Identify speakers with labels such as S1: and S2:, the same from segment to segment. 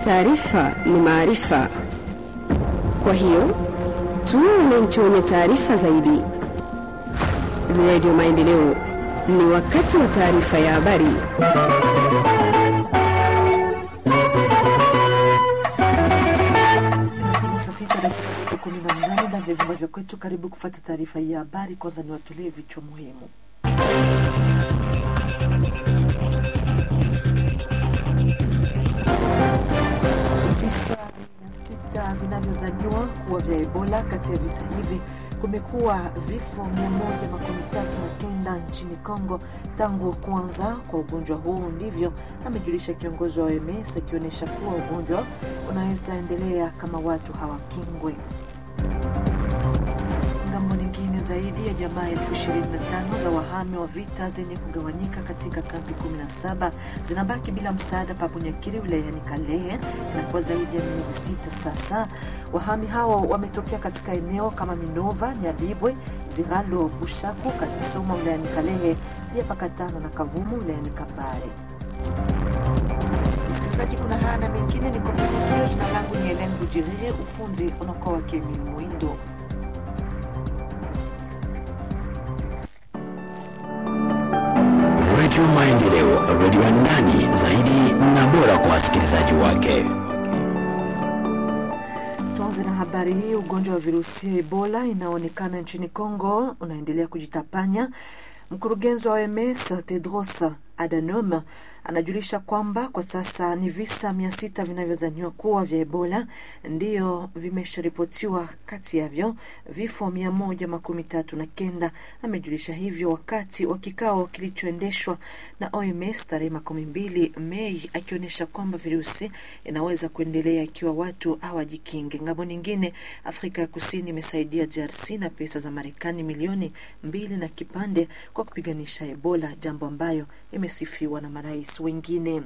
S1: taarifa ni maarifa. Kwa hiyo tuwe wananchi wenye taarifa zaidi. Radio Maendeleo, ni wakati wa taarifa ya habari.
S2: Timu saa sita dakika kumi na nane ndani ya vyumba vya kwetu. Karibu kufata taarifa hii ya habari. Kwanza ni watolee vichwa muhimu. Visa mia sita vinavyozaniwa kuwa vya Ebola. Kati ya visa hivi kumekuwa vifo mia moja makumi tatu na kenda nchini Kongo tangu kuanza kwa ugonjwa huu. Ndivyo amejulisha kiongozi wa OMS akionyesha kuwa ugonjwa unaweza endelea kama watu hawakingwe. Ngambo nyingine zaidi ya jamaa elfu ishirini na tano za wahame wa vita zenye kugawanyika katika kambi 17 zinabaki bila msaada Pabunyakiri wilayani Kalehe na kwa zaidi ya miezi sita sasa. Wahami hao wametokea katika eneo kama Minova, Nyabibwe, Ziralo, Bushaku, Katisoma wilayani Kalehe, pia Pakatana na Kavumu wilayani Kabare. Msikilizaji, kuna haya na mengine ni kope sikio. Jina langu ni Helen Bujirire, ufunzi unakuwa wake Emil Mwindo.
S3: Redio Maendeleo, redio ya ndani zaidi na bora kwa wasikilizaji wake.
S2: Tuanze na habari hii. Ugonjwa wa virusi ya Ebola inaonekana nchini Kongo unaendelea kujitapanya. Mkurugenzi wa OMS Tedros Adhanom anajulisha kwamba kwa sasa ni visa mia sita vinavyozaniwa kuwa vya Ebola ndiyo vimesharipotiwa, kati yavyo vifo mia moja makumi tatu na kenda. Amejulisha hivyo wakati wa kikao kilichoendeshwa na OMS tarehe makumi mbili Mei, akionyesha kwamba virusi inaweza kuendelea ikiwa watu hawajikinge. Ngambo nyingine, Afrika ya Kusini imesaidia DRC na pesa za Marekani milioni mbili na kipande kwa kupiganisha Ebola, jambo ambayo imesifiwa na marais wengine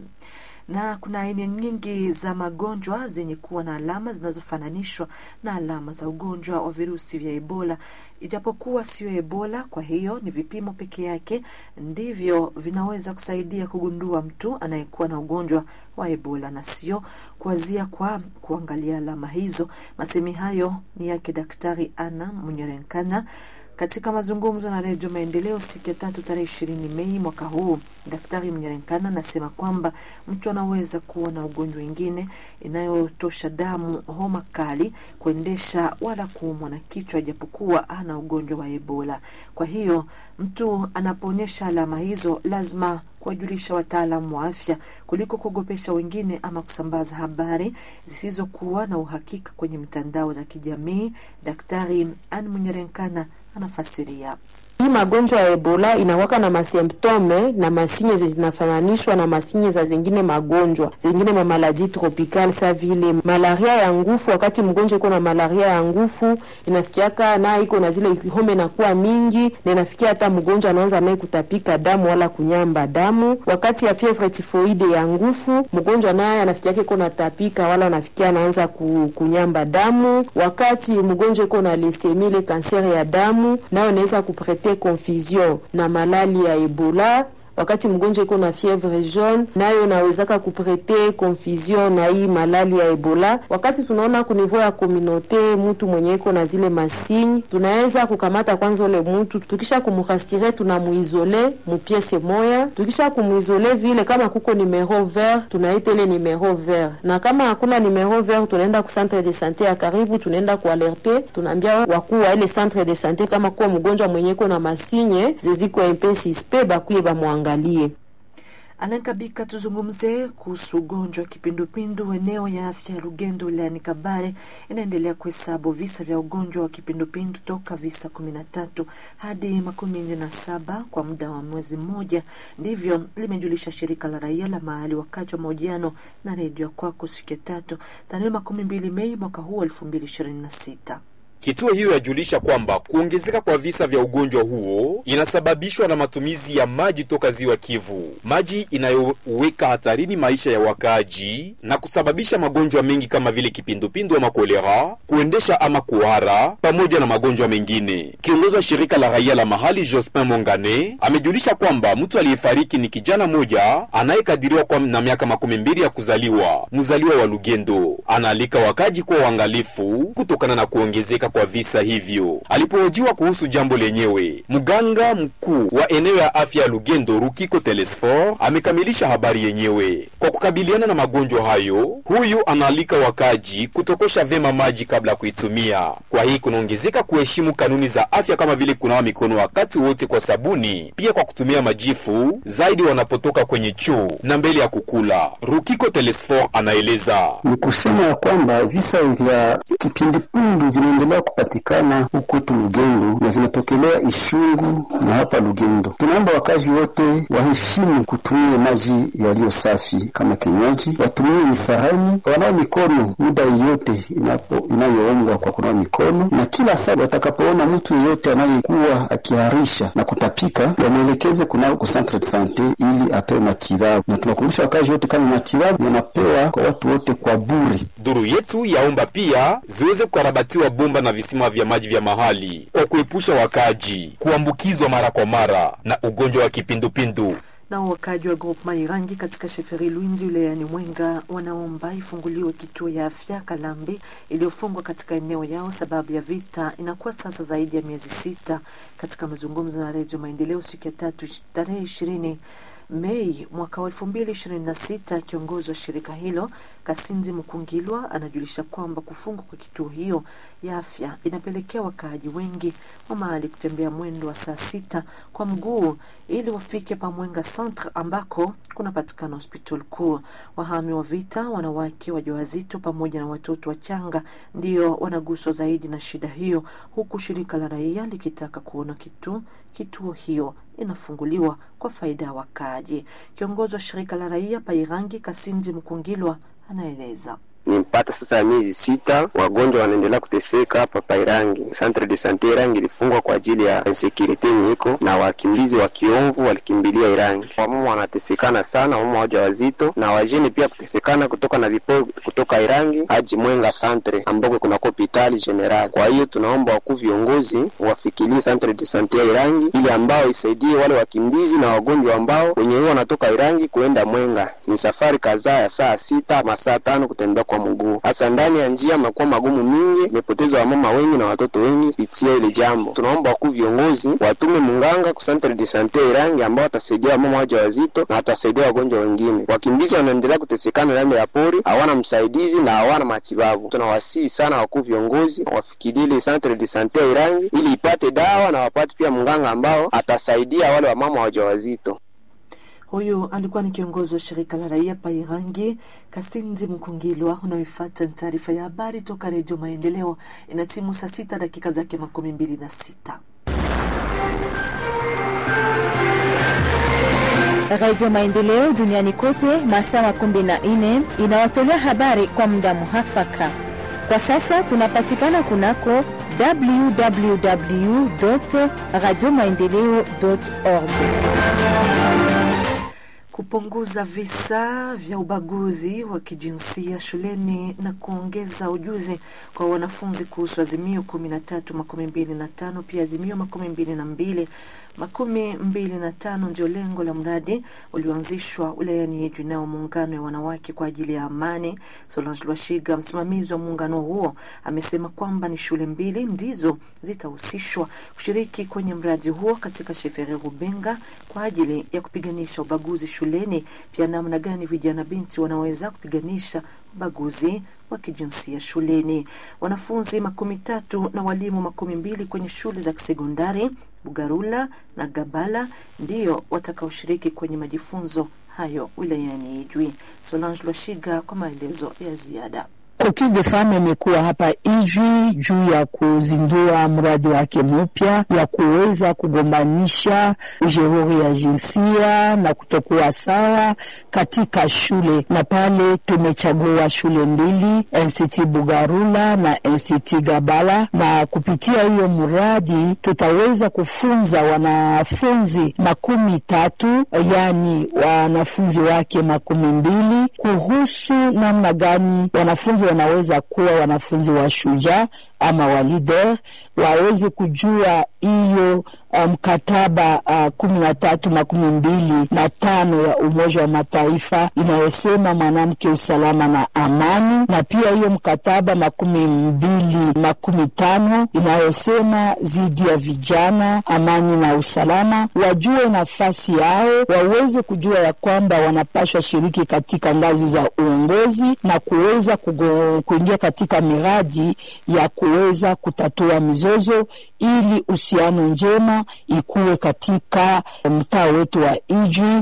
S2: na kuna aina nyingi za magonjwa zenye kuwa na alama zinazofananishwa na alama za ugonjwa wa virusi vya Ebola, ijapokuwa sio Ebola. Kwa hiyo ni vipimo peke yake ndivyo vinaweza kusaidia kugundua mtu anayekuwa na ugonjwa wa Ebola na sio kuanzia kwa kuangalia alama hizo. Masemi hayo ni yake Daktari Ana Munyerenkana katika mazungumzo na Redio Maendeleo siku ya tatu tarehe ishirini Mei mwaka huu, Daktari Mnyerenkana anasema kwamba mtu anaweza kuwa na ugonjwa wengine inayotosha damu, homa kali, kuendesha wala kuumwa na kichwa, ijapokuwa ana ugonjwa wa Ebola. Kwa hiyo mtu anapoonyesha alama hizo lazima kuwajulisha wataalamu wa afya kuliko kuogopesha wengine ama kusambaza habari zisizokuwa na uhakika kwenye mitandao za kijamii. Daktari Anne Munyerenkana anafasiria.
S4: Hii magonjwa ya Ebola inawaka na masimptome na masinye zinafananishwa na masinye za zingine magonjwa zingine ma maladie tropical sa vile malaria ya ngufu. Wakati mgonjwa iko na malaria ya ngufu, inafikiaka na iko na zile homa inakuwa mingi, na inafikia hata mgonjwa anaanza naye kutapika damu wala kunyamba damu. Wakati ya fievre tifoide ya ngufu, mgonjwa naye anafikiaka iko na tapika wala anafikia anaanza ku, kunyamba damu. Wakati mgonjwa iko na lesemia, ile kanseri ya damu, nayo inaweza kuprete confusion na malali ya Ebola. Wakati mgonjwa iko na fievre jaune, nayo inawezaka kuprete confusion na hii malali ya Ebola. Wakati tunaona kunivou ya komunote mtu mwenye iko na zile masini, tunaweza kukamata kwanza ule mtu, tukisha kumurasire tunamuizole mupiese moya. Tukisha kumuizole vile, kama kuko numero vert, tunaita ile numero vert, na kama hakuna numero vert, tunaenda ku centre de sante ya karibu, tunaenda kualerte, tunaambia wakuu wa ile centre de sante kama kuwa mgonjwa mwenye iko na masinye zeziko mpe sispe bakuye bamwangalie.
S2: Anankabika, tuzungumze kuhusu ugonjwa wa kipindupindu. Eneo ya afya ya Lugendo wilayani Kabare inaendelea kuhesabu visa vya ugonjwa wa kipindupindu toka visa kumi na tatu hadi makumi nne na saba kwa muda wa mwezi mmoja. Ndivyo limejulisha shirika la raia la mahali wakati wa mahojiano na redio kwako siku ya tatu tarehe makumi mbili Mei mwaka huu elfu mbili ishirini na sita.
S5: Kituo hiyo yajulisha kwamba kuongezeka kwa visa vya ugonjwa huo inasababishwa na matumizi ya maji toka ziwa Kivu, maji inayoweka hatarini maisha ya wakaaji na kusababisha magonjwa mengi kama vile kipindupindu ama kolera, kuendesha ama kuhara, pamoja na magonjwa mengine. Kiongozi wa shirika la raia la mahali Jospin Mongane amejulisha kwamba mtu aliyefariki ni kijana mmoja anayekadiriwa kwa na miaka makumi mbili ya kuzaliwa, mzaliwa wa Lugendo. Anaalika wakaji kuwa waangalifu kutokana na kuongezeka kwa visa hivyo. Alipohojiwa kuhusu jambo lenyewe, mganga mkuu wa eneo ya afya ya Lugendo Rukiko Telesfor amekamilisha habari yenyewe. Kwa kukabiliana na magonjwa hayo, huyu anaalika wakaji kutokosha vema maji kabla ya kuitumia. Kwa hii kunaongezeka kuheshimu kanuni za afya kama vile kunawa mikono wakati wote kwa sabuni, pia kwa kutumia majifu zaidi wanapotoka kwenye choo na mbele ya kukula. Rukiko Telesfor anaeleza
S6: ni kusema ya kwamba visa vya kipindupindu vinaendelea kupatikana huku kwetu Lugendo na vinatokelea Ishungu na hapa Lugendo. Tunaomba wakazi wote waheshimu kutumia maji yaliyo safi kama kinywaji, watumie misahani, wanawe mikono muda yote inapo inayoombwa kwa kunawa mikono, na kila saa watakapoona mtu yeyote anayekuwa akiharisha na kutapika wamwelekeze kunao ku centre de sante ili apewe matibabu, na tunakumbusha wakazi wote kama matibabu yanapewa kwa watu wote kwa bure.
S5: Duru yetu yaomba pia ziweze kukarabatiwa bomba na visima vya maji vya mahali kwa kuepusha wakaji kuambukizwa mara kwa mara na ugonjwa wa kipindupindu.
S2: Nao wakaji wa groupema Irangi katika sheferi Lwindi wilayani Mwenga wanaomba ifunguliwe kituo ya afya Kalambi iliyofungwa katika eneo yao sababu ya vita. Inakuwa sasa zaidi ya miezi sita. Katika mazungumzo na Redio Maendeleo siku ya tatu tarehe ishirini Mei mwaka wa elfu mbili ishirini na sita, kiongozi wa shirika hilo Kasinzi Mkungilwa anajulisha kwamba kufungwa kwa kituo hiyo ya afya inapelekea wakaaji wengi wa mahali kutembea mwendo wa saa sita kwa mguu ili wafike Pamwenga Centre ambako kunapatikana hospitali kuu. Wahami wa vita, wanawake wajawazito pamoja na watoto wachanga ndio wanaguswa zaidi na shida hiyo, huku shirika la raia likitaka kuona kitu kituo hiyo inafunguliwa kwa faida ya wakaaji. Kiongozi wa shirika la raia Pairangi Kasinzi Mkungilwa anaeleza
S7: ni mpata sasa ya miezi sita, wagonjwa wanaendelea kuteseka hapa Pairangi. Centre de sante Irangi ilifungwa kwa ajili ya insecurity nyiko na wakimbizi wa kiomvu walikimbilia Irangi. Wamama wanatesekana sana, wamama wajawazito na wajeni pia kutesekana kutoka na vipo kutoka Irangi hadi Mwenga centre ambako kuna hospitali general. Kwa hiyo tunaomba wakuu viongozi wafikirie centre de sante ya Irangi ili ambao isaidie wale wakimbizi na wagonjwa ambao wenye huo wanatoka Irangi kuenda Mwenga. Ni safari kadhaa ya saa sita masaa tano kutembea kwa mguu. Hasa ndani ya njia makuwa magumu mingi, imepoteza wamama wengi na watoto wengi kupitia ile jambo. Tunaomba wakuu viongozi watume munganga ku centre de sante Irangi ambao watasaidia wamama waja wazito na watasaidia wagonjwa wengine. Wakimbizi wanaendelea kutesekana ndani ya pori, hawana msaidizi na hawana matibabu. Tunawasihi sana wakuu viongozi wafikirie ile centre de sante Irangi ili ipate dawa na wapate pia mganga ambao atasaidia wale wamama waja wazito.
S2: Huyu alikuwa ni kiongozi wa shirika la raia Pairangi, Kasinzi Mkungilwa. Unaoifuata ni taarifa ya habari toka Redio Maendeleo. Ina timu saa sita dakika zake makumi mbili na sita.
S8: Radio Maendeleo duniani kote masaa makumi na nne inawatolea habari kwa muda muhafaka. Kwa sasa tunapatikana kunako www radio maendeleo org
S2: kupunguza visa vya ubaguzi wa kijinsia shuleni na kuongeza ujuzi kwa wanafunzi kuhusu azimio kumi na tatu makumi mbili na tano pia azimio makumi mbili na mbili makumi mbili na tano ndio lengo la mradi ulioanzishwa wilayani Yeju nao muungano ya wanawake kwa ajili ya amani. Solange Lwashiga, msimamizi wa muungano huo, amesema kwamba ni shule mbili ndizo zitahusishwa kushiriki kwenye mradi huo katika Shefere Rubenga kwa ajili ya kupiganisha ubaguzi shuleni, pia namna gani vijana binti wanaweza kupiganisha ubaguzi wa kijinsia shuleni. Wanafunzi makumi tatu na walimu makumi mbili kwenye shule za kisekondari Bugarula na Gabala ndio watakaoshiriki kwenye majifunzo hayo wilayani Ijwi. Solange Lwashiga kwa maelezo ya ziada.
S9: Caucus de Femmes imekuwa hapa Ijwi juu ya kuzindua mradi wake mpya ya kuweza kugombanisha ujeuri ya jinsia na kutokuwa sawa katika shule, na pale tumechagua shule mbili, Institut Bugarula na Institut Gabala, na kupitia hiyo mradi tutaweza kufunza wanafunzi makumi tatu, yani wanafunzi wake makumi mbili kuhusu namna gani wanafunzi wanaweza kuwa wanafunzi wa shujaa ama wa leader, waweze kujua hiyo mkataba um, uh, kumi na tatu makumi mbili na tano ya Umoja wa Mataifa inayosema mwanamke, usalama na amani, na pia hiyo mkataba makumi mbili makumi tano inayosema dhidi ya vijana, amani na usalama. Wajue nafasi yao, waweze kujua ya kwamba wanapashwa shiriki katika ngazi za uongozi na kuweza kuingia katika miradi ya kuweza kutatua mizozo ili uhusiano njema ikuwe katika mtaa wetu wa Ijwi.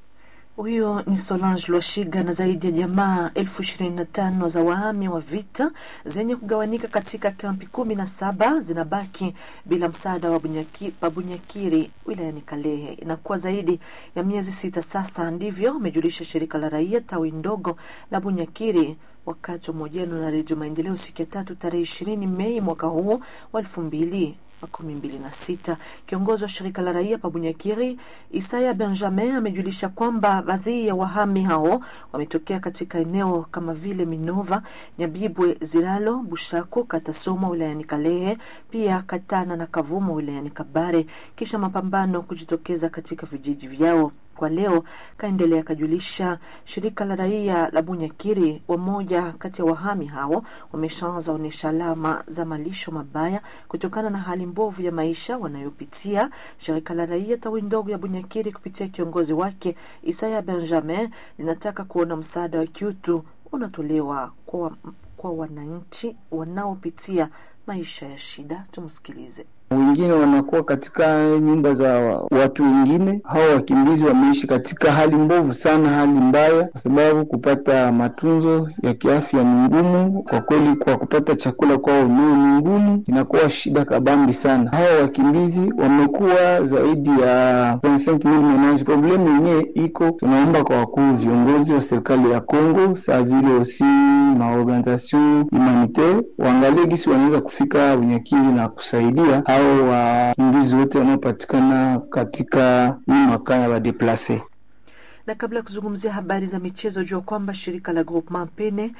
S2: Huyo ni Solange Lwashiga na zaidi ya jamaa elfu ishirini na tano za wahami wa vita zenye kugawanika katika kampi kumi na saba zinabaki bila msaada wa Bunyaki, Bunyakiri wilayani Kalehe. Inakuwa zaidi ya miezi sita sasa, ndivyo amejulisha shirika la raia tawi ndogo la Bunyakiri wakati wa mahojiano na Redio Maendeleo siku ya tatu tarehe ishirini Mei mwaka huu wa elfu mbili makumi mbili na sita. Kiongozi wa shirika la raia Pabunyakiri Isaya Benjamin amejulisha kwamba baadhi ya wahami hao wametokea katika eneo kama vile Minova, Nyabibwe, Ziralo, Bushako, Katasoma wilayani Kalehe, pia Katana na Kavumo wilayani Kabare, kisha mapambano kujitokeza katika vijiji vyao. Kwa leo kaendelea kajulisha shirika la raia la Bunyakiri, wamoja kati ya wahami hao wameshaanza onyesha alama za malisho mabaya kutokana na hali mbovu ya maisha wanayopitia. Shirika la raia tawi ndogo ya Bunyakiri kupitia kiongozi wake Isaya Benjamin linataka kuona msaada wa kiutu unatolewa kwa, kwa wananchi wanaopitia maisha ya shida. Tumsikilize.
S10: Wengine wanakuwa katika nyumba za watu wengine. Hao wakimbizi wameishi katika hali mbovu sana, hali mbaya, kwa sababu kupata matunzo ya kiafya ni ngumu kwa kweli. Kwa kupata chakula kwao wenyewe ni ngumu, inakuwa shida kabambi sana. Hao wakimbizi wamekuwa zaidi ya 25000 menage. Problemu yenyewe iko, tunaomba kwa wakuu viongozi wa serikali ya Kongo saa vile osi maorganisation humanitaire waangalie gisi wanaweza kufika Bunyakiri na kusaidia hao wakimbizi wote wanaopatikana katika hii makaa ya wadeplase.
S2: Na kabla ya kuzungumzia habari za michezo, jua kwamba shirika la Groupement Pene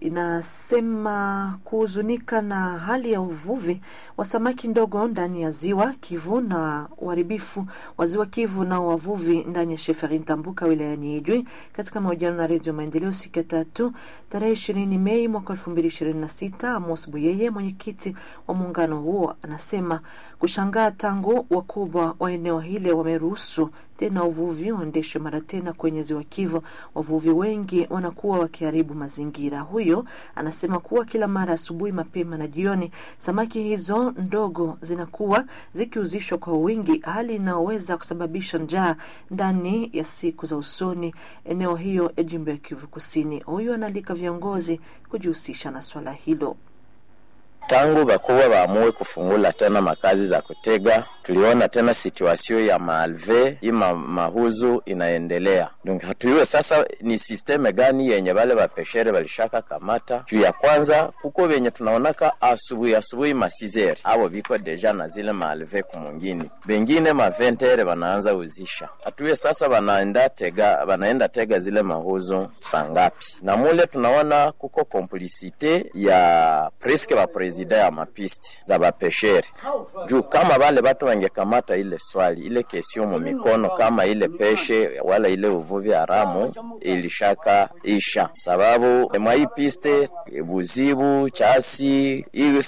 S2: inasema kuhuzunika na hali ya uvuvi wa samaki ndogo ndani ya ziwa Kivu na uharibifu wa ziwa Kivu na wavuvi ndani ya Sheferi Ntambuka wilayani Ijwi. Katika mahojiano na Redio Maendeleo siku ya tatu tarehe ishirini Mei mwaka elfu mbili ishirini na sita Amos Buyeye, mwenyekiti wa muungano huo, anasema kushangaa tangu wakubwa wa eneo hile wameruhusu tena uvuvi uendeshwe mara tena kwenye ziwa Kivu. Wavuvi wengi wanakuwa wakiharibu mazingira. Huyo anasema kuwa kila mara asubuhi, mapema na jioni, samaki hizo ndogo zinakuwa zikiuzishwa kwa wingi, hali inayoweza kusababisha njaa ndani ya siku za usoni eneo hiyo ya jimbo ya Kivu Kusini. Huyo analika viongozi kujihusisha na swala hilo.
S11: Tangu bakubwa baamue kufungula tena makazi za kutega, tuliona tena situasio ya maalve ima mahuzu inaendelea. Donc hatuyue sasa ni sisteme gani yenye bale bapeshere balishaka kamata juu ya kwanza, kuko benye tunaonaka asubuhi asubuhi masizeri abo biko deja na zile maalve kumungini, bengine maventere banaanza uzisha. Hatuye sasa banaenda tega, banaenda tega zile mahuzu sangapi? Na mule tunaona kuko komplisite ya preske ba prezida ya mapisti za bapesheri juu kama bale batu wangekamata ile swali ile kesio mu mikono kama ile peshe wala ile uvuvi haramu ilishaka isha, sababu mwa hii piste buzibu chasi